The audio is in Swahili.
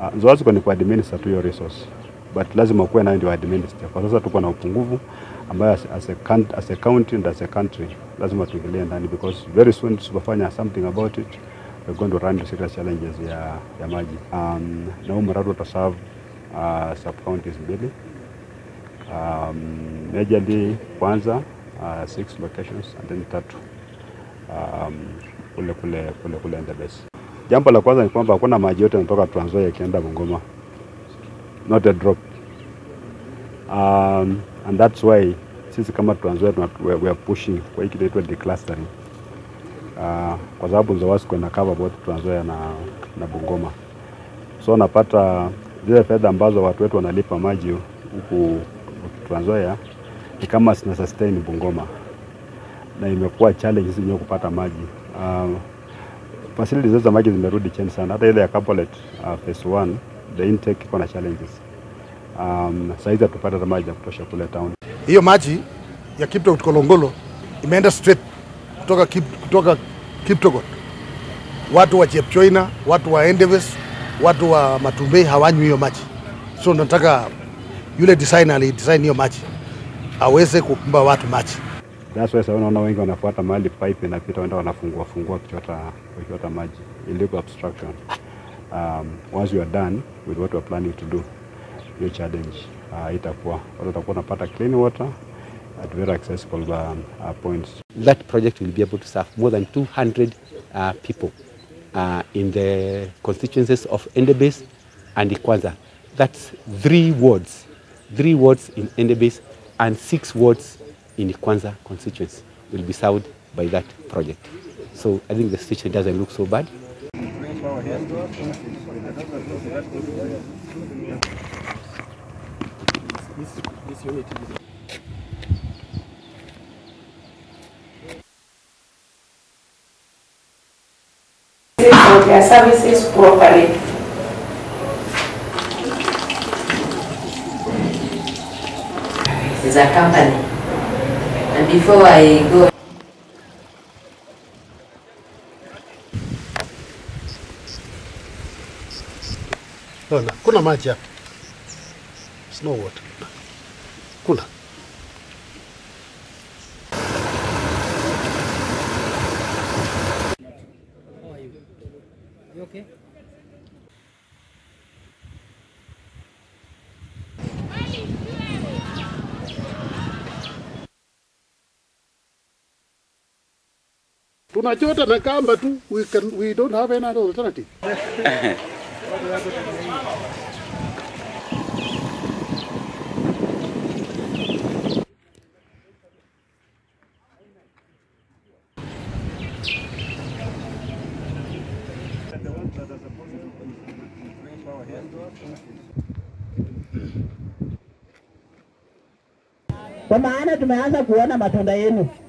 Uh, Nzoaziko ni kuadminister tu hiyo resource but lazima kuwe nayo ndio administer. Kwa sasa tuko na upungufu ambayo as, as, a, coun- as a county and as a country lazima tuingilie ndani because very soon tusipofanya something about it we're going to run into serious challenges ya, ya maji um, na huu mradi utaserve uh, sub counties mbili um, majorly kwanza uh, six locations and then tatu um, kule kule kule kule Endebess. Jambo la kwanza ni kwamba hakuna maji yote yanatoka Trans Nzoia yakienda Bungoma, not a drop um, and that's why sisi kama Trans Nzoia tuna- we we are pushing kwa hii kitu inaitwa declustering uh, kwa sababu Nzowasco ina cover both Trans Nzoia na, na Bungoma, so unapata zile fedha ambazo watu wetu wanalipa maji huku Trans Nzoia ni kama zina sustain Bungoma na imekuwa challenge sisi wenyewe kupata maji. Uh, facilities zetu za maji zimerudi chini sana, hata ile ya Kapolet uh, phase 1 the intake iko na challenges. Um, saizi hatupata hata maji ya kutosha kule town. hiyo maji ya Kiptogot Kolongolo imeenda straight kutoka, Kip, kutoka Kiptogot. Watu wa Chepchoina, watu wa Endebess, watu wa Matumbei hawanywi hiyo maji, so nataka yule designer alidesign hiyo maji aweze kumpa watu maji. That's why sasa unaona wengi wanafuata mahali pipe inapita, wenda wanafungua fungua kuchota kuchota maji, illegal obstruction. Um, once you are done with what you are planning to do, hiyo challenge uh, itakuwa watu watakuwa wanapata clean water at very accessible um, uh, points. that project will be able to serve more than 200 uh, people uh, in the constituencies of Endebase and Ikwanza. That's three wards, three wards in Endebase and six wards in Ikwanza constituency will be served by that project. So I think the situation doesn't look so bad. for their services properly. is a company. And before I go Ona, kuna maji hapa, snow water, kuna tunachota na kamba tu, we, can, we don't have any other alternative. kwa maana tumeanza kuona matunda yenu.